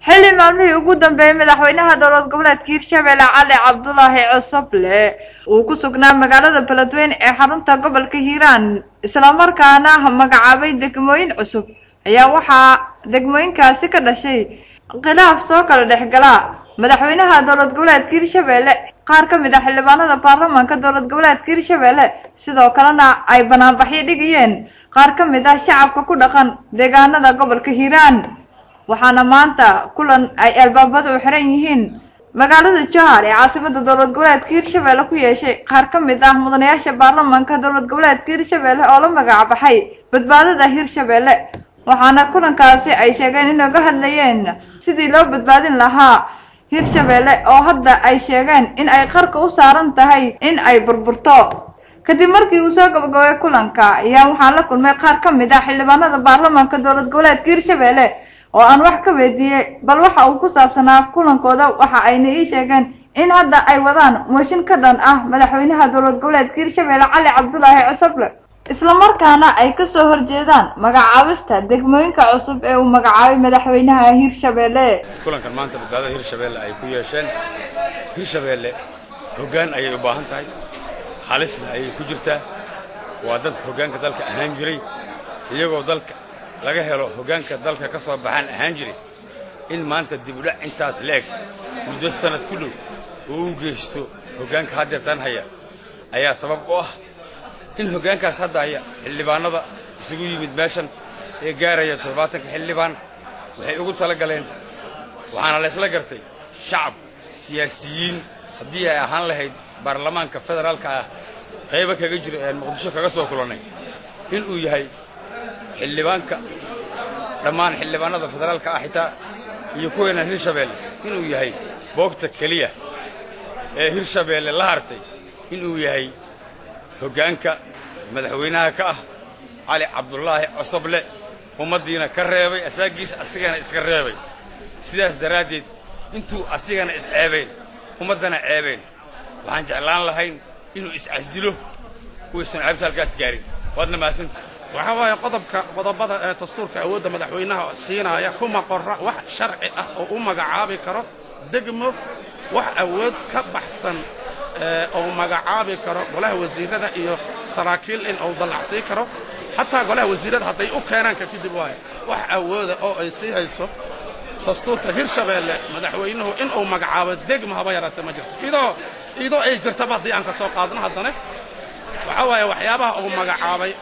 xilli maalmihii ugu dambeeyey madaxweynaha dowlad goboleedka hirshabelle cali cabdulaahi cosoble uu ku sugnaa magaalada beledweyne ee xarunta gobolka hiiraan islamarkaana magacaabay degmooyin cusub ayaa waxaa degmooyinkaasi ka dhashay khilaaf soo kala dhexgala madaxweynaha dowlad goboleedka hirshabelle qaar ka mid ah xildhibaanada baarlamaanka dowlad goboleedka hirshabelle sidoo kalena ay banaanbaxyo dhigayeen qaar ka mid ah shacabka ku dhaqan deegaanada gobolka hiiraan waxaana maanta kulan ay albaabada u xiran yihiin magaalada jowhar ee caasimada dowlad goboleedka hirshabelle ku yeeshay qaar ka mid ah mudanayaasha baarlamaanka dowlad goboleedka hirshabelle oo la magac baxay badbaadada hirshabelle waxaana kulankaasi ay sheegeen inay uga hadlayeen sidii loo badbaadin lahaa hirshabelle oo hadda ay sheegeen in ay qarka u saaran tahay in ay burburto kadib markii uu soo gabagabay kulanka ayaa waxaan la kulmay qaar ka mid ah xildhibaanada baarlamaanka dowlad goboleedka hirshabelle oo aan wax ka weydiiyey bal waxa uu ku saabsanaa kulankooda waxa ayna ii sheegeen in hadda ay wadaan mooshin ka dhan ah madaxweynaha dowlad goboleedka hirshabelle cali cabdulaahi cosoble islamarkaana ay kasoo horjeedaan magacaabista degmooyinka cusub ee uu magacaabay madaxweynaha hirshabelle kulankan maanta badbaadada hirshabelle ay ku yeesheen hirshabelle hoggaan ayay u baahan tahay halisna ayay ku jirtaa waa dad hoggaanka dalka ahaan jiray iyagoo dalka laga helo hoggaanka dalka ka soo baxaan ahaan jiray in maanta dibudhac intaas leeg muddo sannad ku dhow oo u geysto hoggaanka haddeertan haya ayaa sabab u ah in hoggaankaas hadda haya xildhibaannada isugu yimid meeshan ee gaaraya toddobaatanka xildhibaan waxay ugu tala galeen waxaana la ysla gartay shacab siyaasiyiin haddii ay ahaan lahayd baarlamaanka federaalka ah qayba kaga jira ean muqdisho kaga soo kulannay inuu yahay xildhibaanka dhammaan xildhibaanada federaalka ah xitaa iyo kuweenan hirshabeelle inuu yahay boogta keliya ee hirshabeelle la hartay inuu yahay hoggaanka madaxweynaha ka ah cali cabdulaahi cosoble ummaddiina ka reebay asaagiisa asigana iska reebay sidaas daraaddeed intuu asigana isceebeen ummaddana ceebeen waxaan jeclaan lahayn inuu iscasilo uusan ceebta halkaas gaarin waadna mahadsanta waxaa waaye qodobka qodobada ee dastuurka awoodda madaxweynaha siinaaya kuma qorra wax sharci ah oo u magacaabi karo degmo wax awood ka baxsan oo magacaabi karo golaha wasiirada iyo saraakiil in uu dallacsii karo xataa golaha wasiirada hadday u keenaanka kadib waaye wax awooda oo ay sii hayso dastuurka hirshabeelle madaxweynuhu inuu magacaabo degmo haba yaraatee ma jirto idoo idoo ay jirtaba haddii aan ka soo qaadno haddana waxaa waaye waxyaabaha uu magacaabay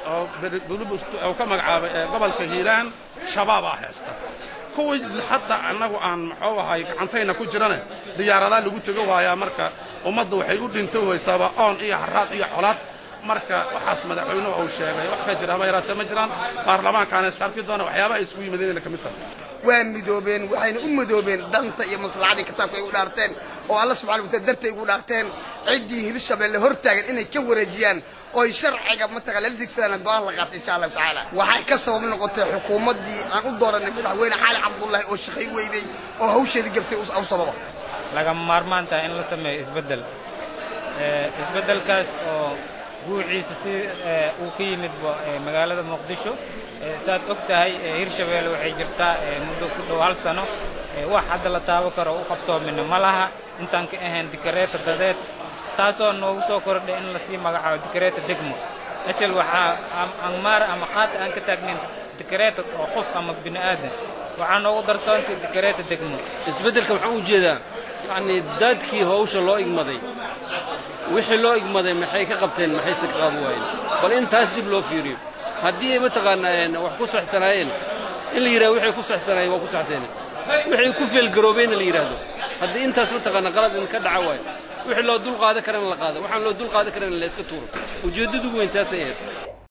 oo ka magacaabay ee gobolka hiiraan shabaabaa haysta kuwii hadda annagu aan muxuu ahay gacantayna ku jirane diyaaradaa lagu tego waayaa marka ummadda waxay u dhinto waysaaba oon iyo haraad iyo colaad marka waxaas madaxweynuhu uu sheegay wax ka jira haba yaraatee ma jiraan baarlamaankaana is arki doona waxyaabaha ay isugu yimaadeenayna ka mid tahay waa midoobeen waxayna u midoobeen danta iyo maslaxadii kitaabka ay u dhaarteen oo alla subxana wataala dartay ugu dhaarteen ciddii hirshabelle hortaagan inay ka wareejiyaan oy sharciga mataqaa lala digsadaan go-aan la qaatay insha allahu tacaala waxay ka sabab noqotay xukuumaddii aan u dooranay madaxweyne cali cabdullaahi oo shaqay weyday oo hawsheedii gabtay u sababa lagama maarmaan tahay in la sameeyo isbeddel isbeddelkaas oo guuciisa si uu ka yimidba magaalada muqdisho saad og tahay hirshabelle waxay jirtaa muddo ku dhow hal sano wax hadda la taabo karo u qabsoomina ma laha intaan ka ahayn dikareeta dadeed taasoo noogu soo kordhay in lasii magacaabo dikareeta degmo asal waxaa angmaar ama qaata aan ka taagnayn dikareeta oo qof ama bini aadan waxaa noogu darsoontay dikareeta degmo isbeddelka waxaan u jeedaa yacnii daadkii hawsha loo igmaday wixii loo igmaday maxay ka qabteen maxayse ka qaban waayeen bal in taas dib loo fiiriyo haddii ay mataqaanaa wax ku saxsanaayeen in la yidhahdo waxay ku saxsanaayeen waa ku saxteen waxay ku feelgaroobeenna la yidhaahdo haddii intaas mataqaanaa qalad in ka dhaca waayo wixii loo dul qaadan karana la qaado waxaan loo dul qaadan karana la iska tuuro ujeeddadu weyn taasay ahayd